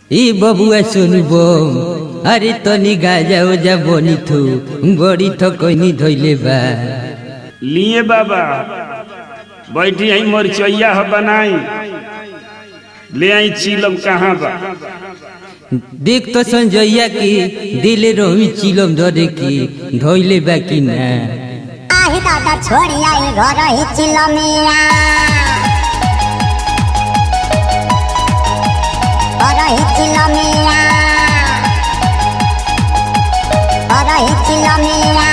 ई बबुआ सोनू बम अरे तनी गाजा ओजा बनी थू बड़ी थकनी धैले बा लिए बाबा बैठी आई मरचैया ह बनाई ले आई चिलम कहाँ बा देख तो संजैया की दिले रही चिलम धरे की धैले बा कि ना आही दादा छोड़ी आई घर ही चिलमिया घर ही चिलमिया घर ही चिलमिया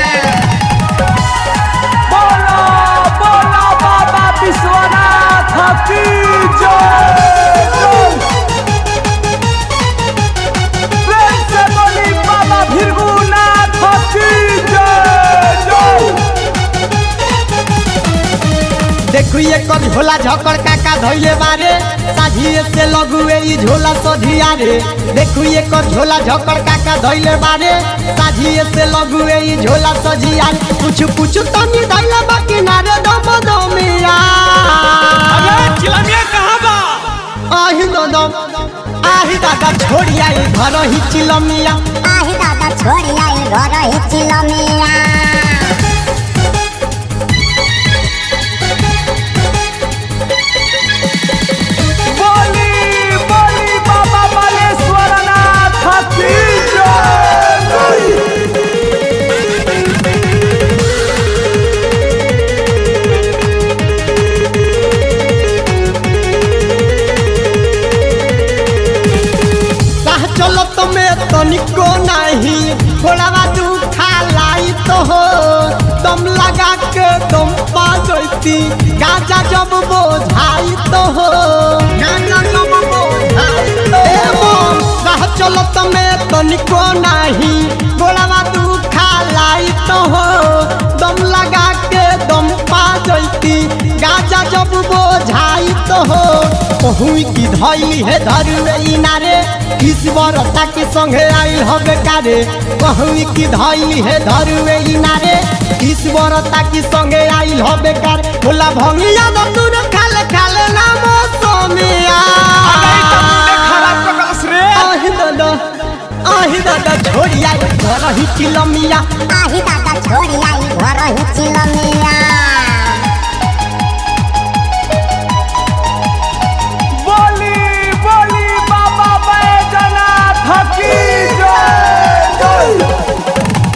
बोलो बोलो बाबा विश्वनाथ की जय प्रेम से बोली बाबा भीरगुनाथ की जय जय देखू ये कर झोला झकड़ काका धैले बारे साझिए से लगुए ई झोला सधिया रे देखू ये कर झोला झकड़ काका धैले बारे साझिए से लगुए ई झोला सजिया रे कुछ कुछ तनी धैले बाकी ना रे दम दमिया चिलमिया कहाँ बा आही दम आही दादा छोड़ी आई घर ही चिलमिया आही दादा छोड़ी आई घर ही चिलमिया बोली बोली बाबा बालेश्वरनाथ की जय राह चलत में तनिको नहीं थोड़ा दुखा लाई तो हो दम लगा के दम पा जैती गाजा जब बोझाई तो हो गाजा जब बोझाई तो हो राह चलत में तनिको नहीं थोड़ा दुखा लाई तो हो दम लगा के दम पा जैती गाजा जब बोझाई तो हो कहुई की धैली है धरुए इनारे ईश्वरता के संगे आइल हबे कारे कहुई की धैली है धरुए इनारे ईश्वरता के संगे आइल हबे कारे भोला भंगिया दूर खाले खाले नाम सोमिया आही दादा आही दादा छोड़ी आई घर ही चिलमिया आही दादा छोड़ी आई घर ही चिलमिया बोली बोली बाबा बैजनाथ की जय जय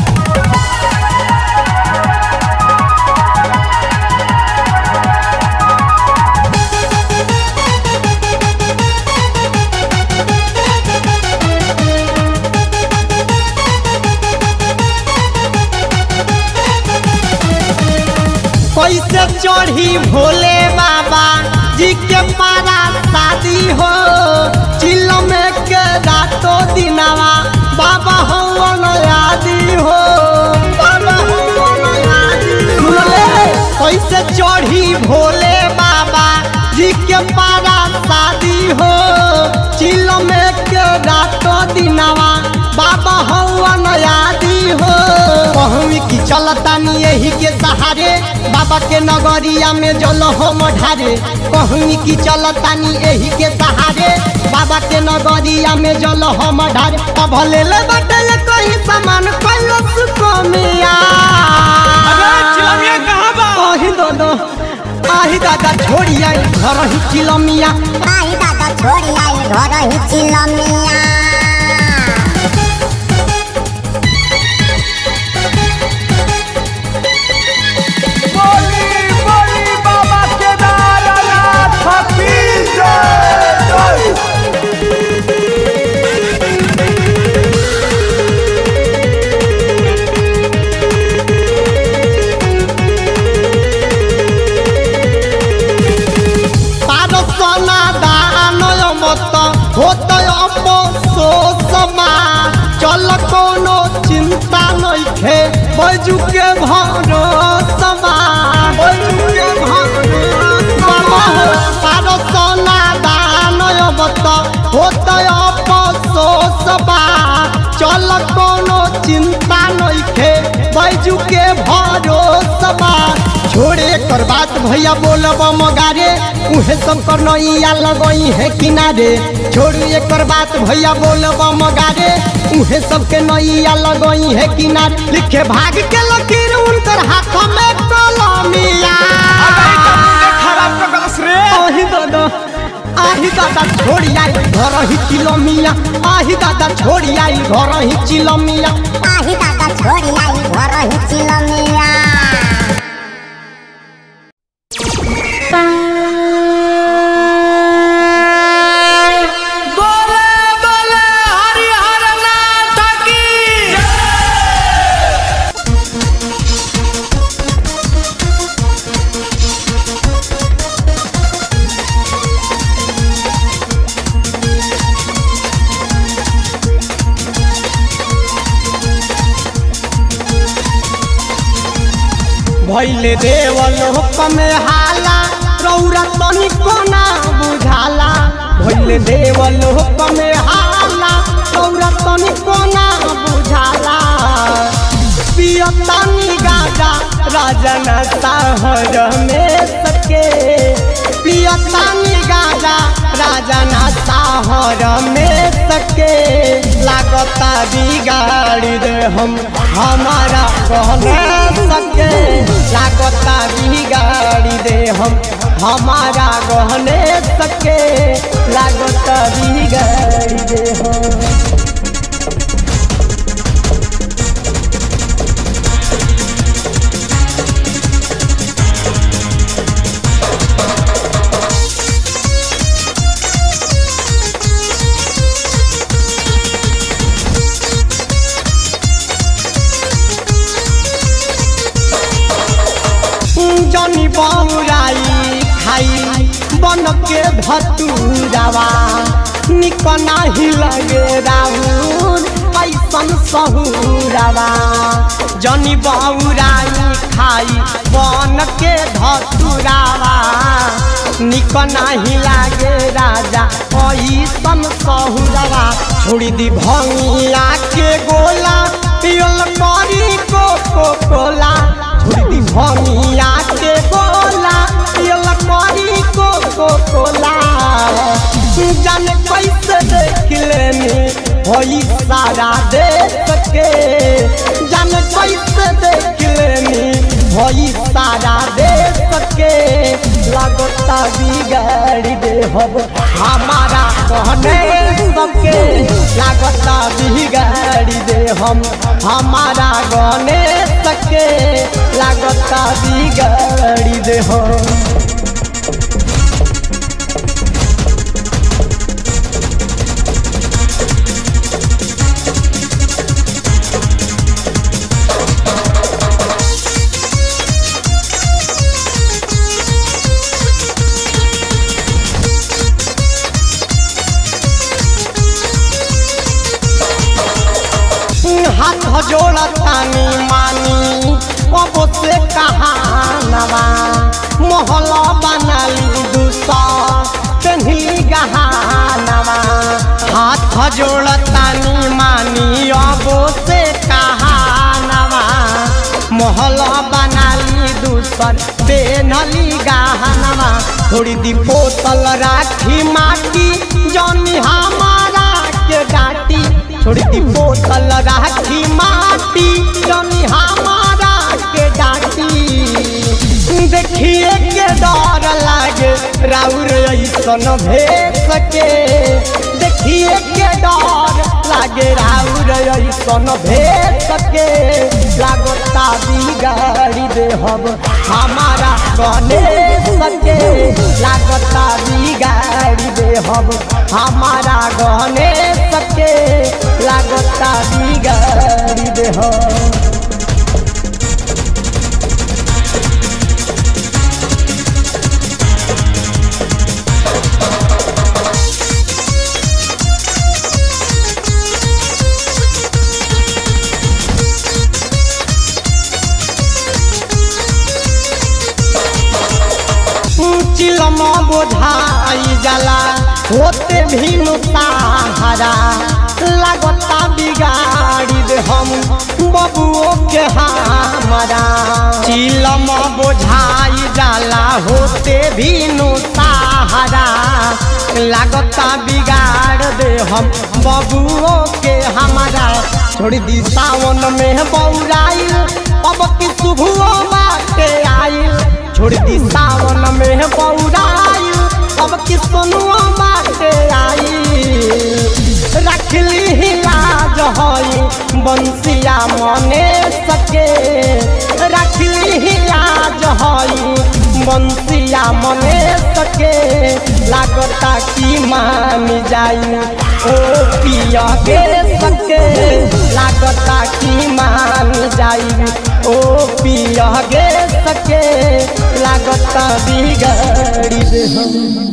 कैसे चढ़ी भोले बाबा जी के पारा शादी हो चिल्लम के रातों दिनवा बाबा हवन आदि हो बाबा हवन आदि सुनले कैसे चढ़ी भोले बाबा जी के पारा शादी हो चिल्लम के रातों दिनवा बाबा हवन आदि हो कहवी की चलतानी यही के सहारे बाबा के नगरिया में जल हम ढारे कहवी की चलतानी यही के सहारे बाबा के नगरिया में जल हम ढारे अब ले ले बटल कहीं सामान कैलो सुकमिया चिलमिया कहाँ बा आही दादा आही दादा छोड़ी आई घर ही चिलमिया आही दादा छोड़ी आई घर ही चिलमिया बोली बोली बाबा केदारनाथ की जय जय পারসনা দানয় মত হতয় অপসোসমা চল কোনো চিন্তা নইখে বৈজুকে ভরসমা বৈজুকে ভরসমা পারসনা দানয় মত হতয় অপসোসমা চল কোনো চিন্তা নইখে बैजू के भरोसा बा छोड़े कर बात भैया बोलब मगारे उहे सब कर नैया लगई है किनारे छोड़ू एकर बात भैया बोलब मगारे उहे सब के नैया लगई है किनारे लिखे भाग के लकीर उनकर हाथ में कलमिया खराब कर गलस रे आही दादा आही दादा छोड़ी आई घर ही चिलमिया आही दादा छोड़ी आई घर ही चिलमिया आही दादा छोड़ी आई घर ही चिलमिया भैले देवल हुक्म हाला रौरा तनिको ना बुझाला भैले देवल हुक्म हाला रौरा तनिको ना बुझाला पियतानी गाजा राजन साहर में सके पियतानी गाजा राजन साहर में सके लागता बिगाड़ी दे हम हमारा कहने सके लागता बिगाड़ी दे हम हमारा गहने सके लागता बिगाड़ी दे हम जनी बौराई खाई बन के भतुरावा निक नाही लगे राहुल ऐसन सहुरावा जनी बौराई खाई बन के धतुरावा निक नाही लागे राजा ऐसन सहुरावा छोड़ी दी भंगिया के गोला पियल करी कोको कोला छोड़ी दी भंगिया के गोला पियल करी कोको कोला जाने कैसे देख लेनी होई सारा देख के जाने कैसे देख लेनी होई सारा देख के लगता बिगाड़ी दे हब हमारा कहने सबके लागता बिगाड़ी दे हम हमारा गने सके लागता बिगाड़ी दे हम हाथ जोड़ा तानी मानी अब से कहानवा मोहल्ला बनाली दूसा कन्हली गहानवा हाथ जोड़ा तानी मानी अब से कहानवा मोहल्ला बनाली दूसर बेनली गहनवा थोड़ी दी बोतल राखी माटी जौनी हमारा के डाटी छोड़ी दी बोतल राखी माटी जौनी हमारा के डाटी देखिए के डर लागे राउर ऐसन भेज सके देखिए के डर लागे राउर ऐसन भेज सके लागता बिगाड़ी दे हम हमारा कहने सके लागता बिगाड़ी दे हम हमारा गहने सके लागता बिगाड़ी दे हम चिलम बोझाई जाला होते भी सहारा लगता बिगाड़ी दे हम बबुओ के हमारा चिलम बोझाई जाला होते भी नु सहारा लागता बिगाड़ दे हम बबुओ के हमारा छोड़ दी सावन में बौराइल अब की शुभुओ बाटे आइल छोड़ दी सावन में बौराइल अब की सोनुओ बाटे आइल रखली ही लाज हई बंसिया मने सके रखली ही लाज हई बंसिया मने सके लागता की मान जाई ओ पिया के सके लागता की मान जाई ओ पिया के सके लागता बिगड़ी दे हम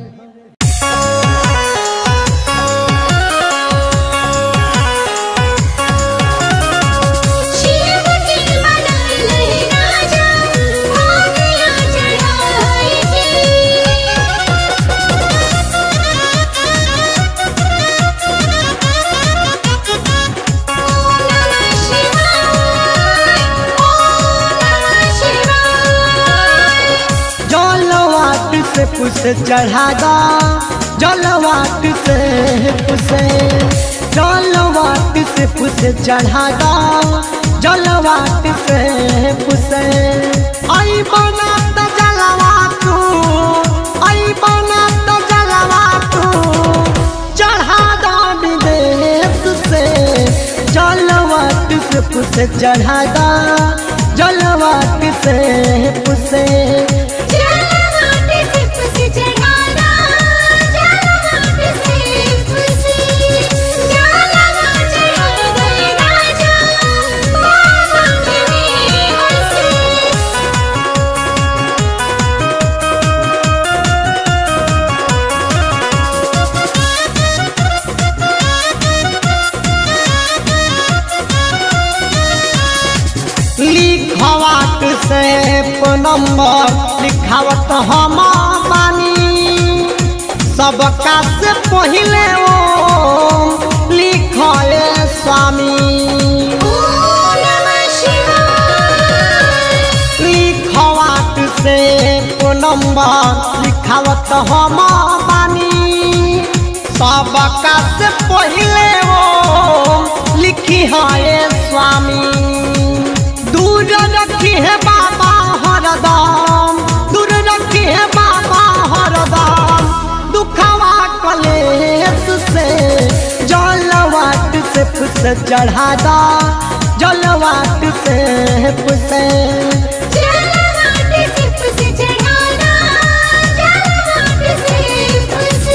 शिव की मनाई ले राजा भागिया चढ़ाएगी ओम नमः शिवाय ओम नमः शिवाय जलवाट से पुस चढ़ादा जलवाट से पुसे जलवाट से पुस चढ़ादा जलवाट से पुसे आई बना त जलवा तू आई बना त जलवा तू चढ़ादा विदेश से जलवाट से पुसे चढ़ादा जलवाट से पुसे जलवाट से पुसे चढ़ाना जलवाट से पुसे जलवा चढ़ा गए राजा बाबा मेरे हंसे लिखवाट से नंबर लिखावत हम बानी सबका से पहिले ओ लिखले स्वामी ओम नमः शिवाय लिखवाट से नंबर लिखावत हम बानी सबका से पहिले ओ लिखी है स्वामी दूर रखी है बाबा हरदम दूर रखी है बाबा हरदम दुखवा कलेश से जलवाट से पुस चढ़ादा जलवाट से पुसे जलवाट से पुसे चढ़ाना जलवाट से पुसे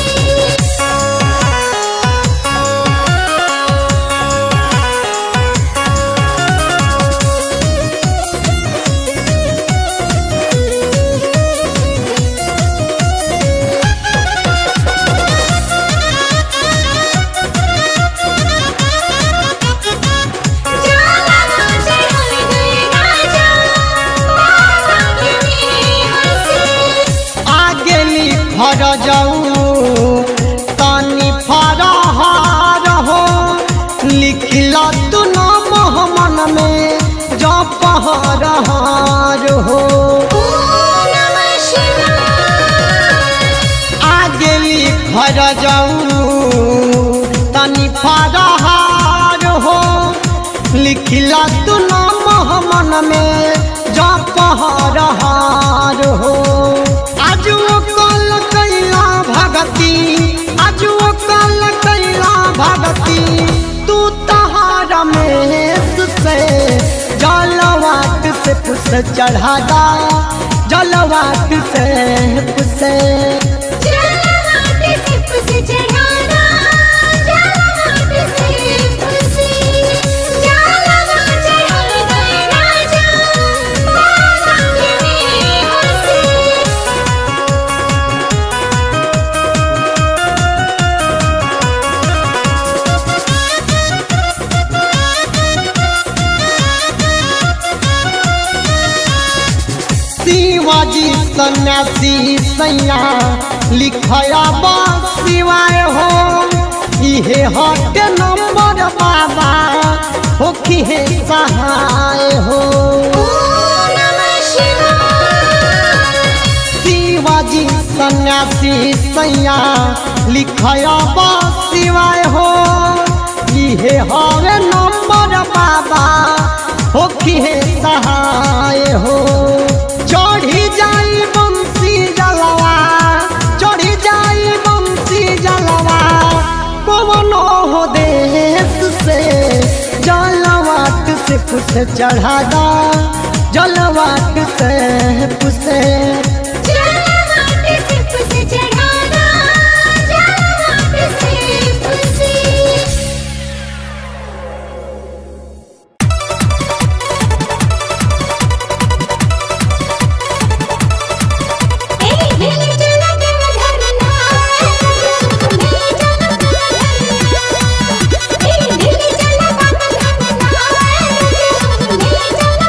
जलवा चढ़ा गए राजा बाबा मेरे हंसे आगे लिखर जाऊ तनी फरहार हो लिखल तू नाम मन में जपहरहार हो ओम नमः शिवाय आगे लिखर जाऊ तनी फरहार हो लिखल तू नाम मन में जपहरहार हो आज वो कल कैला भगती आज वो कल कैला भगती तू तहार में से जलवाट से पुस चढ़ादा जलवाट से पुसे जलवाट से पुसे चढ़ाना जलवाट से पुसे जलवा चढ़ा गए राजा बाबा मेरे हंसे शिवाजी सन्यासी सैया लिखया बा शिवाय हो इहे हट नंबर बाबा हो होखी है सहाय हो ओम नमः शिवाय शिवाजी सन्यासी सैया लिखया शिवाय हो इहे हवे नंबर बाबा होखी है सहाय हो चढ़ी जाई बंसी जलवा चढ़ी जाई बंसी जलवा कवनो हो देश से जलवाट से कुछ चढ़ादा जलवाट से पुसे जलवाट सिप से चढ़ाना जलवाट सिप से ए हिल चला देव धरना ले चला धरना ए हिल चला बाबा धरना ले चला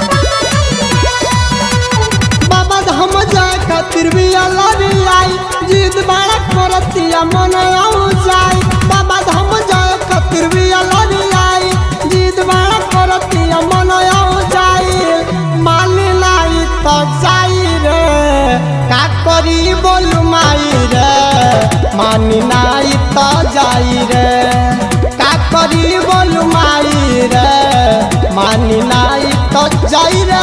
बाबा धाम जाए खातिर भी अलग आई जिद बड़ा करतिया मन आऊ जाए बाबा धाम जाए खातिर भी अलग आई जिद बड़ा करतिया मन आऊ जाए मान लाई तो जाई रे का करी बोलू माई रे मान नाई तो जाई रे का करी बोलू माई रे मान नाई तो जाई रे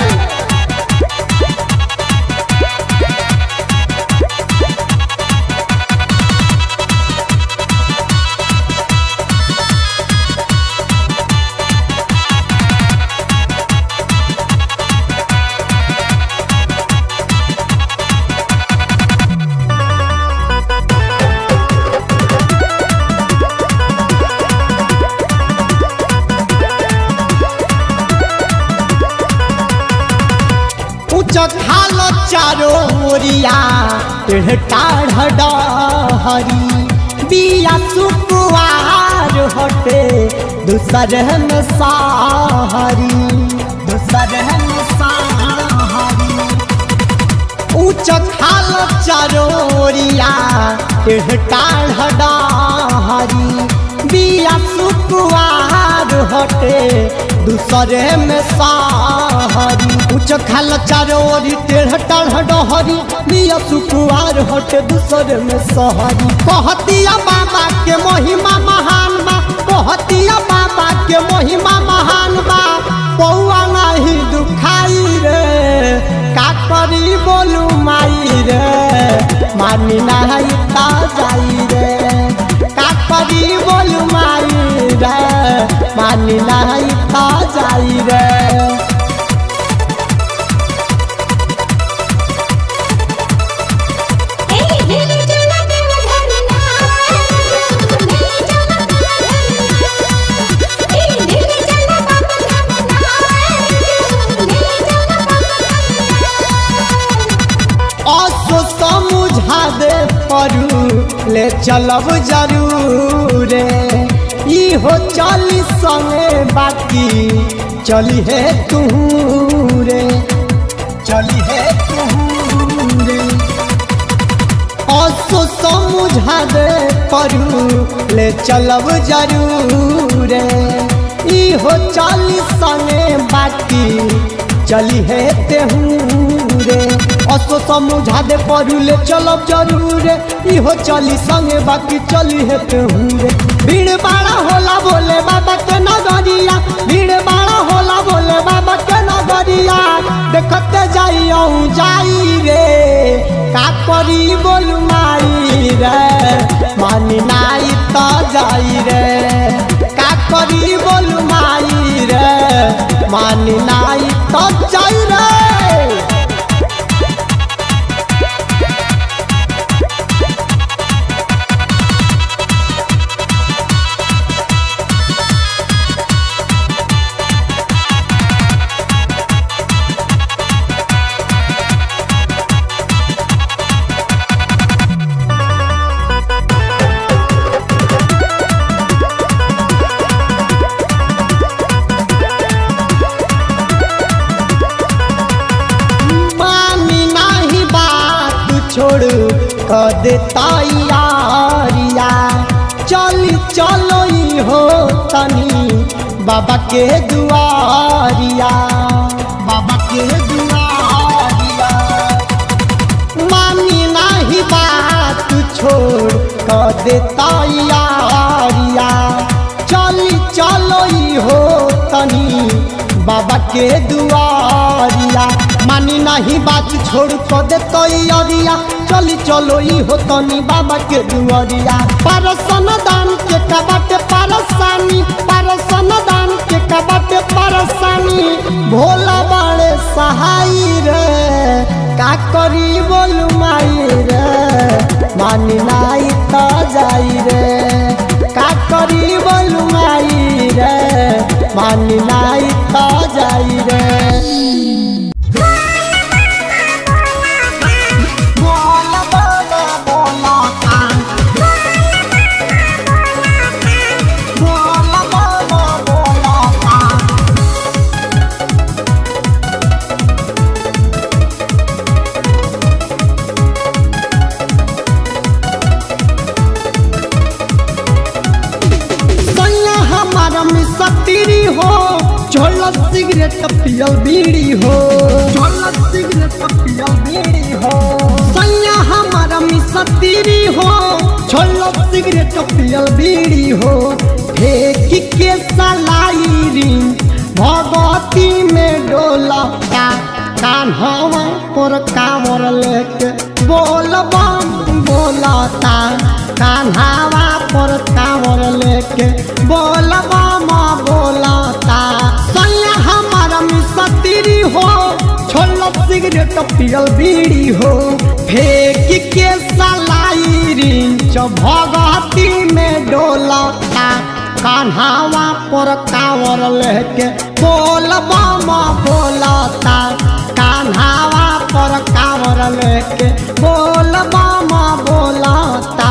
उच्च खाल चारो ओरिया टेढ़ टाढ़ डहरी बिया सुकुआर हटे दूसर में साहरी दूसर में साहरी उच्च खाल चरोरिया टेढ़ टाढ़ डाहरी बिया सुकुआर हटे दूसरे में साहरी उच्च खाल चरोरी टेढ़ टाढ़ डहरी बिया सुकुआर हटे दूसरे में सहरी कहतिया बाबा के महिमा महान बा कहतिया बाबा के महिमा महान बा पौआ नहीं दुखाई रे का करी बोलू माई रे मानी नहीं ता जाई रे का करी बोलू माई रे मानी नहीं ता जाई रे ए हिल चला देव धरना ले चला धरना ए हिल चला बाबा धरना ले चला असो समझा दे परू ले चलब जरूर इहो चली संगे बाकी चली है तू रे चली है तू रे असो समझा दे परू ले चलब जरूर इहो चली संगे बाकी चली है तेहू रे असो समझा दे परू ले चलब जरूर इहो चली संगे बाकी चली है तेहू रे भीड़ बाड़ा होला बोले बाबा के नगरिया भीड़ बाड़ा होला बोले बाबा के नगरिया देखते जाई अहूँ जाई रे का करी बोलू माई रे मानी नाई तो जाई रे का करी बोलू माई रे मानी नाई तो जाई रे मामी नाही बात छोड़ कर दे तैयारिया चली चलो ई हो तनी बाबा के दुआरिया बाबा के दुआरिया मानी नाही बात छोड़ कर दे तैयारिया चली चलो ई हो तनी बाबा के दुआरिया मानी नहीं बात छोड़ कर दे तैयारिया चली चलो ई हो तनी बाबा के दुआरिया परसन दान के कबट परसानी परसन दान के कबट परसानी भोला बाड़े सहाय रे का करी बोलू माई रे मानी नाई त जाई रे का करी बोलू माई रे मानी नाई त जाई रे बोला बोला बोला बोला बोला बोला सैया हमारा मिसतीरी हो झोलत सिगरेट पियल बीड़ी हो झोलत सिगरेट पियल बीड़ी हो सैया हमारा मिसतीरी हो झोलत सिगरेट पियल बीड़ी हो फेंक के सलाई रिंग भगवती में डोला का कान्हवा पर कामर लेके बोल बम बोलता कान्हावा पर कामर लेके बोल बम बोलता सैया हमारा मिसतीरी हो छोलत सिगरेट पियल बीड़ी हो फेंक के सलाई रिंच भगती में डोलता कान्हावा पर कांवर लेके बोल बम बोलता कान्हावा पर कांवर लेके बोल बम बोलता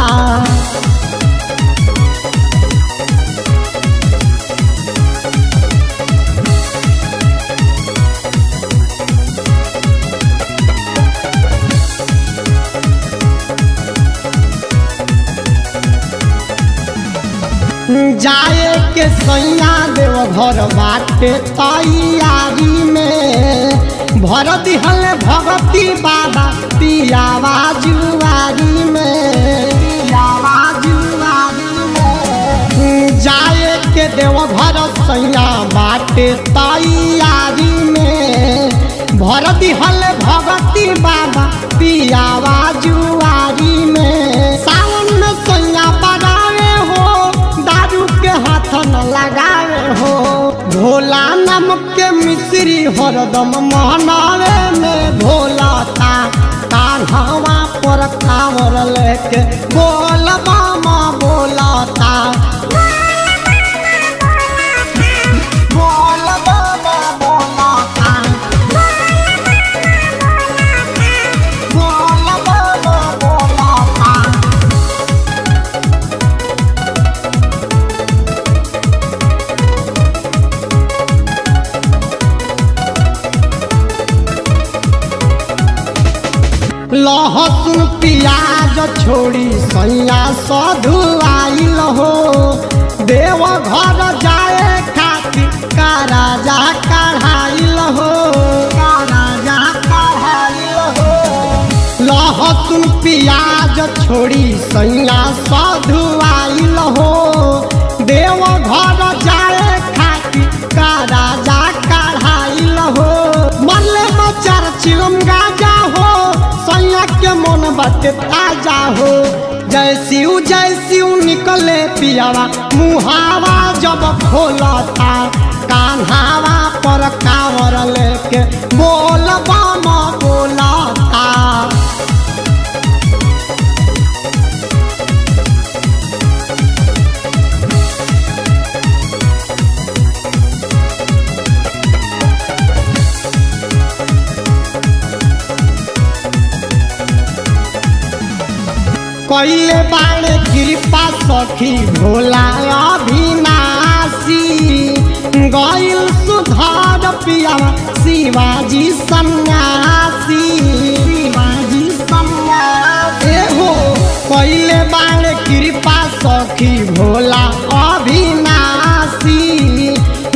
जाए के सैया देव घर बाटे तैयारी में भर दिहल भगती बाबा पियावा जुआरी में पियावा जुआरी में जाए के देव घर सैया बाटे तैयारी में भर दिहल भगती बाबा पियावा जुआरी में सावन में सैया बड़ावे हो दारू के हाथ न लगावे हो भोला नमक के मिश्री हरदम महनावे में भोला ता कान्हवा पर कांवर लेके बोल बामा बोलता बोल बामा बोलता बोल बामा बोलता लहसुन प्याज छोड़ी सैया सधु आइल हो देव घर जाए खातिर का राजा कढ़ाइल हो का राजा कढ़ाइल हो लहसुन प्याज छोड़ी सैया साधु आइल हो देव घर जाए खातिर का राजा कढ़ाइल हो मरले बचार चिलम गाजा हो सैया के मन बाटे ताजा हो जय शिव जय शिव निकले पियावा मुहावा जब खोलता कान्हावा पर कांवर लेके बोल बम बोलता कैले बाणे कृपा सखी भोला अभिनाशी गैल सुधार पिया शिवाजी सन्यासी शिवाजी सन्यासी हो कैले बाणे कृपा सखी भोला अभिनाशी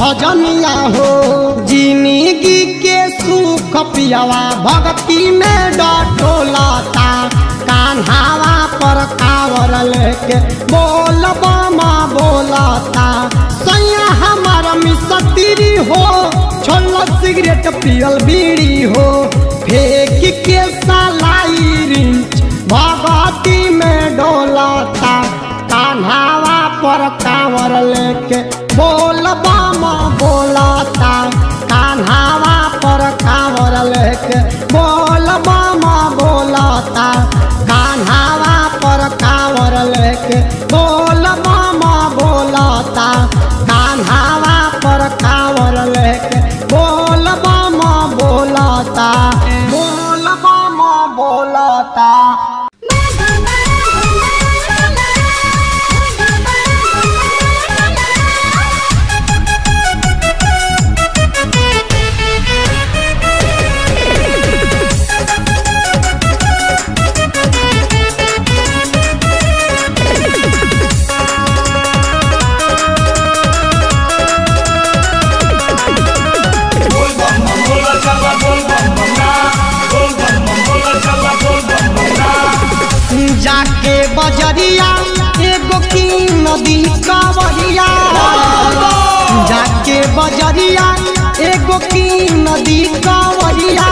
भजनिया हो जिंदगी के सुख पियावा भक्ति में डटोलता कान्हावा पर कावर लेके बोल बमा बोलता सैया हमारा मिसतीरी हो छोड़ सिगरेट पियल बीड़ी हो फेंक के सलाई रिंच भगती में डोलता कान्हावा पर कांवर लेके बोल बामा बोलता कान्हावा पर कांवर लेके बोल बामा बोलता कान्हावा पर कांवर लेके बोल बामा बोलता कान्हावा पर कांवर लेके बोल बामा बोलता बोल बामा बोलता जाके बजरिया एगो की नदी कावरिया जाके बजरिया एगो की नदी कावरिया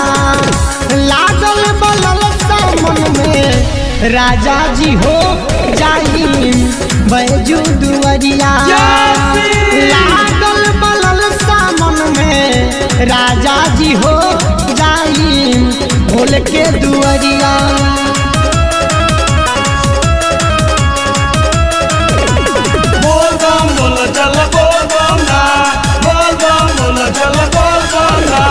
लागल बलल मन में राजा जी हो जाई बैजू दुअरिया लागल बलल मन में राजा जी हो जाई भोल के दुअरिया बोल बम बोल चल बोल बम ना बोल बम बोल चल बोल बम ना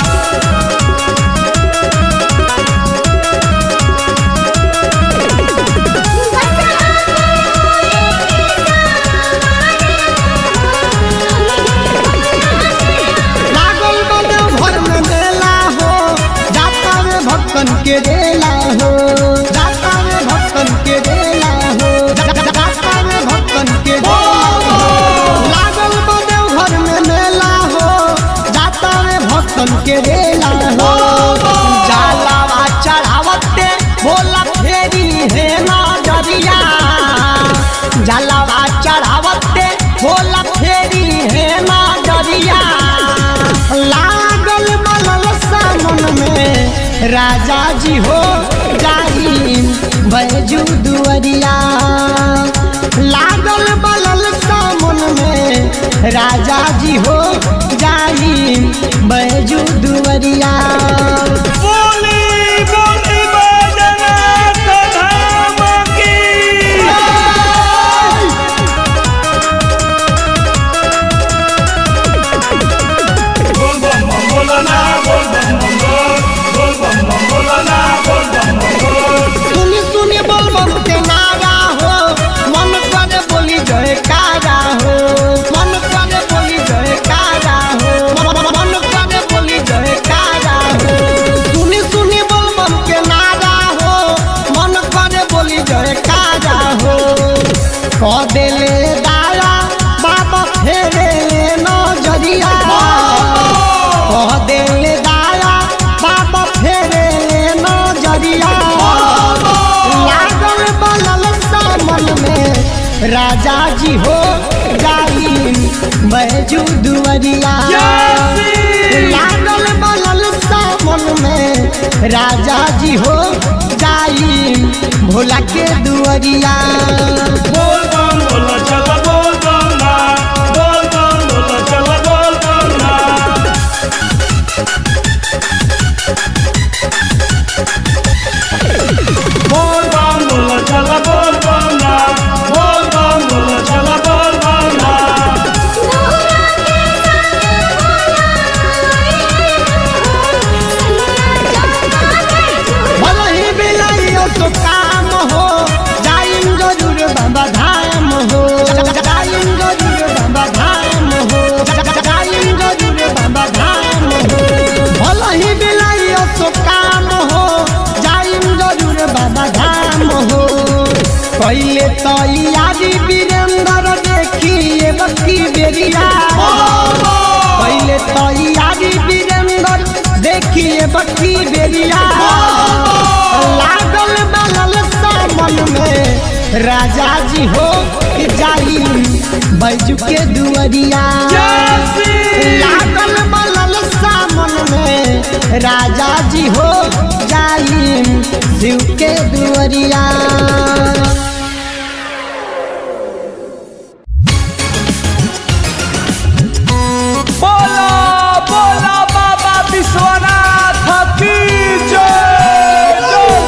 लागल बने भर में मेला हो जाता में भक्तन के रेला हो जाता में भक्तन के रेला हो जा- जा- जाता में भक्तन के रेला हो लागल बने भर में मेला हो जाता में भक्तन के रेला हो जालावा चढ़ावते भोला फेरी है ना डरिया जलावा चढ़ावते भोला फेरी है ना डरिया लागल बलल सामन में राजा जी हो जाई बैजू दुअरिया लागल बलल सामन में राजा जी हो जाई बैजू दुअरिया बोली बोली बजना धाम की बोल बम बम बोलना बोल बम बम बोल बोल बम बम बोलना बोल बम बम बोल सुनी सुनी बोल बम के नारा हो मन करे बोली जय कारा हो मन करे बोली जय कारा हो मन- मन करे बोली जय कारा हो सुनी सुनी बोल बम के नारा हो मन करे बोली जय कारा हो कह देले दाया बाबा फेरे नजरिया कह देले दाया बाबा फेरे नजरिया लागल बलल सामन में राजा जी हो जाई बैजू दुअरिया लागल बलल सामन में राजा जी हो जाई भोला के दुअरिया बोल बम बोल चल बोल बम ना बोल बम बोल चल बोल बम ना बोल बम बोल चल बोल बम ना बोल बम बोल चल बोल बम ना भले ही बिलाइयो तो काम हो जाइम जरूर बाबा धाम हो जाइम जरूर बाबा धाम हो जाइम जरूर बाबा धाम हो भले ही बिलाइयो तो काम हो जाइम जरूर बाबा धाम हो पहले तो यारी वीरेंद्र देखिए बक्की बेरिया सखी बेरिया लागल बलल सामन में राजा जी हो के जाई बैजू के दुअरिया लागल बलल सामन में राजा जी हो जाई शिव के दुअरिया बोला बोला बाबा विश्वनाथ की जय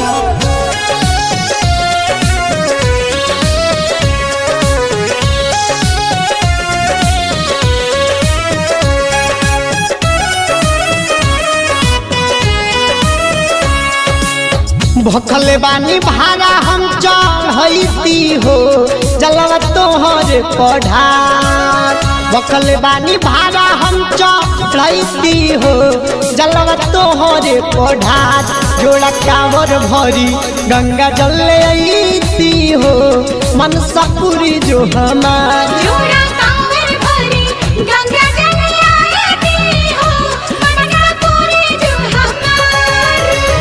भखले बानी भाड़ा हम चढ़ती हो जलवा तोहर पढ़ार भखले बानी भाड़ा हम चढ़ती हो जलवा तोहर पढ़ार जोड़ा कावर भरी गंगा जल अती हो मन सपुरी जो हमार जोड़ा कांवर भरी गंगा जल आती हो मनका पूरी जो हमार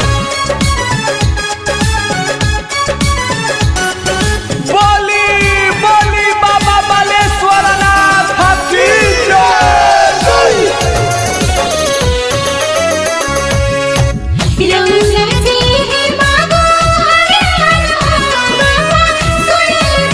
बोली बोली बाबा बालेश्वरनाथ की जय रंगा से है मागो हरे बाबा सुन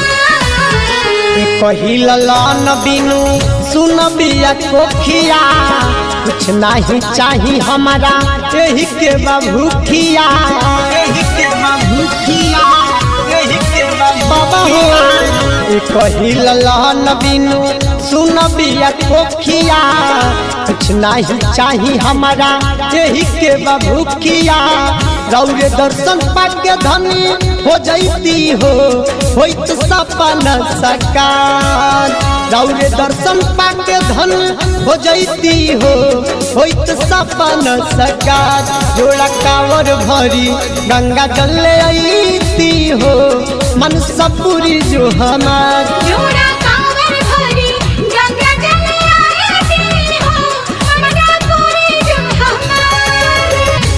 पहिल लन बिनु सुन बिया कोखिया कुछ नहीं चाही हमारा यही के बभूखिया यही के बभूखिया यही के बाबा हो ए पहिल लन बिनु सुन बिया कोखिया कुछ नहीं चाही हमारा यही के बभूखिया रौरे दर्शन पाके धनी हो जैती हो होइत सपन सकार रौरे दर्शन पाके धन हो जैती हो होइत सपन सकार जोड़ा कावर भरी गंगा जल अती हो मन सपुरी जो हमार जोड़ा कांवर भरी गंगा जल आती हो मनका पूरी जो हमार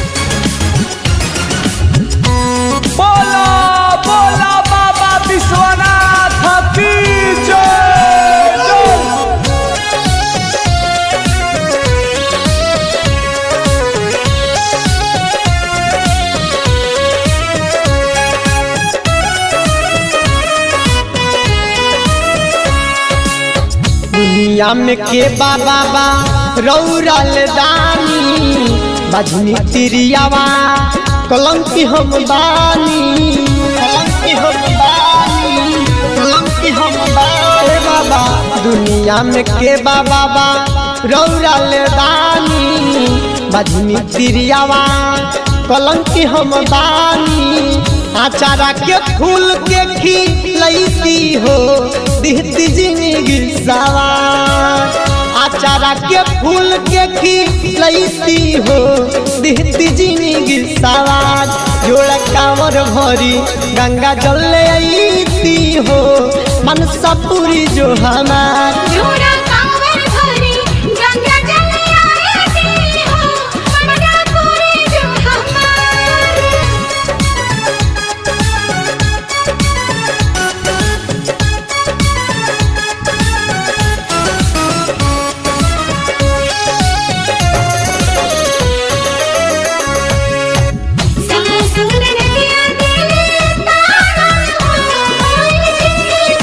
बोला बोला बाबा विश्वनाथ की जय दुनिया में के बाबा बा रौरल दानी बजनी तिरियावा कलंकी हम बानी कलंकी हम बानी कलंकी हम बानी बाबा दुनिया में के बाबा बा रौरल दानी बजनी तिरियावा कलंकी हम बानी आचारा के फूल के खिलैती हो दिहती जिंदगी सवार आचारा के फूल के खिलैती हो दिहती जिंदगी सवार जोड़ा कांवर भरी गंगा जल अती हो मन सपुरी जो हमार जोड़ा कांवर भरी गंगा जल आती हो मनका पूरी जो हमार संग संग नदिया तेरे तारा मोर जिंदगी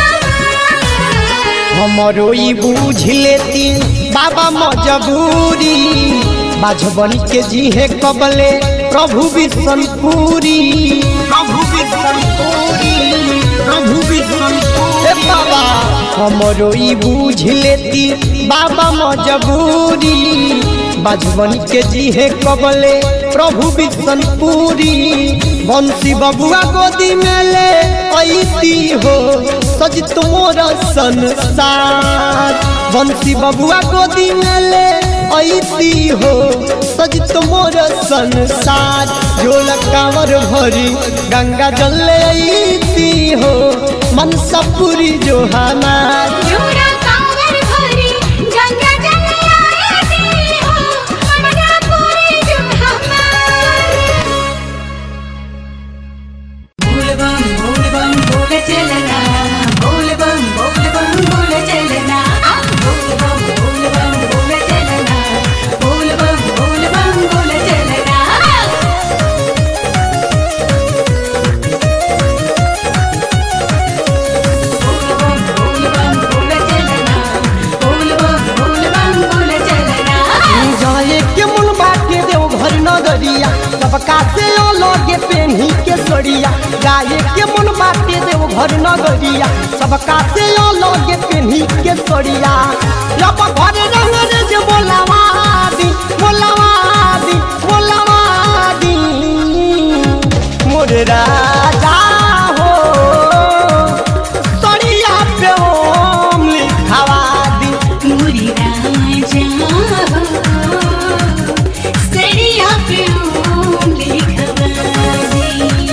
सवार हमरो ई बूझ लेती बाबा मजबूरी बाझबन के जी है कबले प्रभु विष्णुपुरी प्रभु विष्णुपुरी प्रभु विष्णुपुरी बाबा हमरो ई बूझ लेती बाबा मजबूरी बाझबन के जी है कबले प्रभु विष्णुपुरी बंसी बबुआ गोदी में ले ऐती हो सजित मोर संसार बंसी बबुआ गोदी में ले ऐती हो सजित मोर संसार झोल कांवर भरी गंगा जल ऐती हो मन सपुरी जो हमार जोड़ा कांवर भरी गंगा जल आती हो मनका पूरी जो सड़िया जाए के मन बाटे देव घर नगरिया सबका से लगे पेन्ही के सड़िया अब घर रंग रे जे बोलावा दी बोलावा दी बोलावा दी मोरे राजा हो सड़िया पे ओम लिखावा दी मुरी राजा हो सड़िया पे ओम लिखवा दे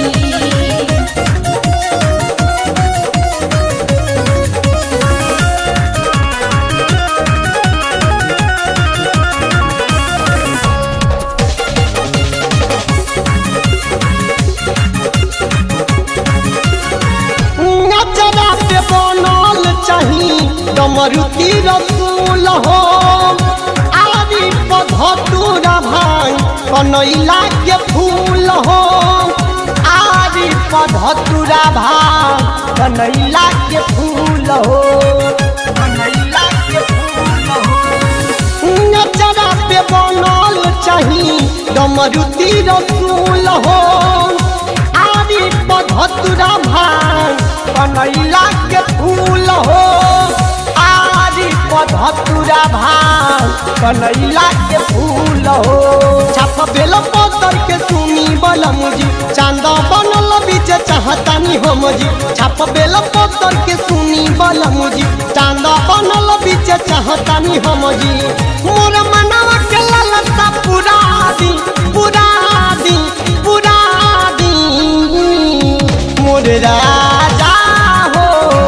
नजरा पे बनल चाही डमरुती रसूल हो आदि पधतुरा भाई कनैला के फूल हो आदि पधतुरा भाई कनैला के फूल हो कनैला के फूल हो नजरा पे बनल चाही डमरुती रसूल हो आदि पधतुरा भाई कनैला के फूल हो आदि पधतुरा भाई कनैला के फूल हो छाप बेल पतर के सुनी बलम जी चांद बनल बीच चाहतानी हम जी छाप बेल पतर के सुनी बलम जी चांद बनल बीच चाहतानी हम जी मोर मनवा के ललसा पूरा दी पूरा दी पूरा दी मोर राजा हो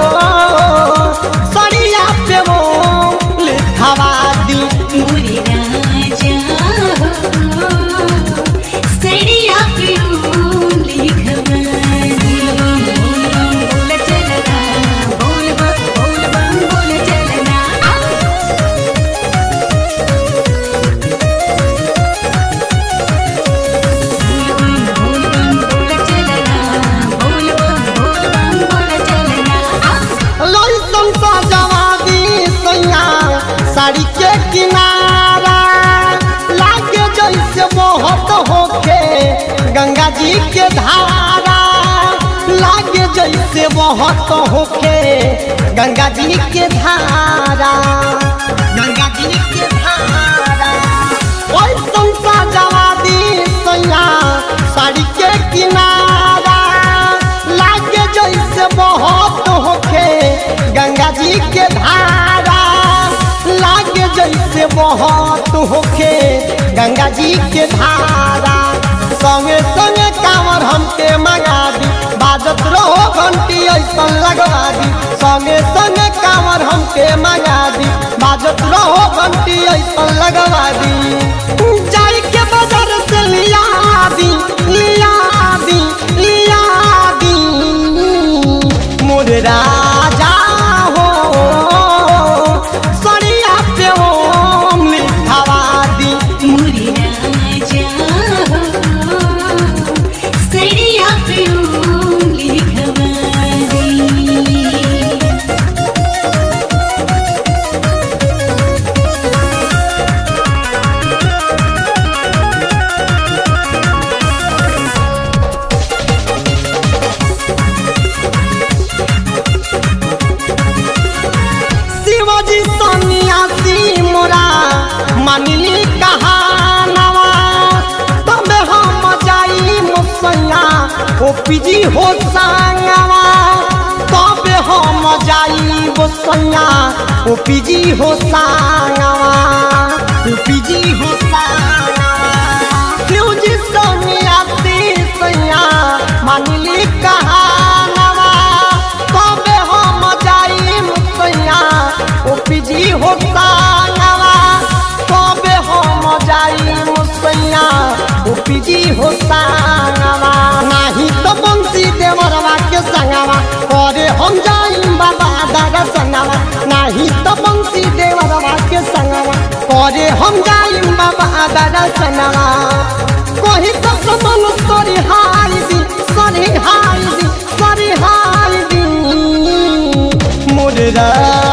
सड़िया पे वो लिखावा दी मुरी राजा हो सड़िया पे ओम लिखवा दे बोल चलना बोल बम बोल बम बोल चलना बोल बम बोल बम बोल चलना बोल बम बोल बम बोल चलना लइसन सजवादी सैया साड़ी के किनारा लागे जैसे बहुत होके गंगा जी के धारा लागे जैसे बहुत होके गंगा जी के धारा गंगा जी के धारा लइसन सजवादी सैया साड़ी के किनारा लागे जैसे बहुत होके गंगा जी के धारा लागे जैसे बहुत होके गंगा जी के धारा संगे संगे कांवर हमके मंगा दी बाजत रहो घंटी ऐसा लगवा दी संगे संगे कांवर हमके मंगा दी बाजत रहो घंटी ऐसा लगवा दी जाई के बाजार से लिया दी लिया दी लिया दी मोर राजा हो सड़िया पे ओम लिखावा दी मुरी राजा हो सड़िया पे ओम लिखवा दे शिवाजी सन्यासी मोरा मानिली कहानवा तबे हम जाई मुसैया ओ पिजी हो संगवा तबे हम जाई मुसैया ओ पिजी हो संगवा ओ पिजी हो संगवा शिवजी सन्यासी सैया मानिली कहानवा तबे हम जाई मुसैया ओ पिजी हो संगवा तबे हम जाई मुसैया ओ पिजी हो संगवा नाही तो बंसी देवरवा के संगवा करे हम जाई बाबा दादा संगवा नाही तो बंसी देवरवा के संगवा करे हम जाई बाबा दादा संगवा कोही तो मन सरी हाई दी सरी हाई दी सरी हाई दी मोर रा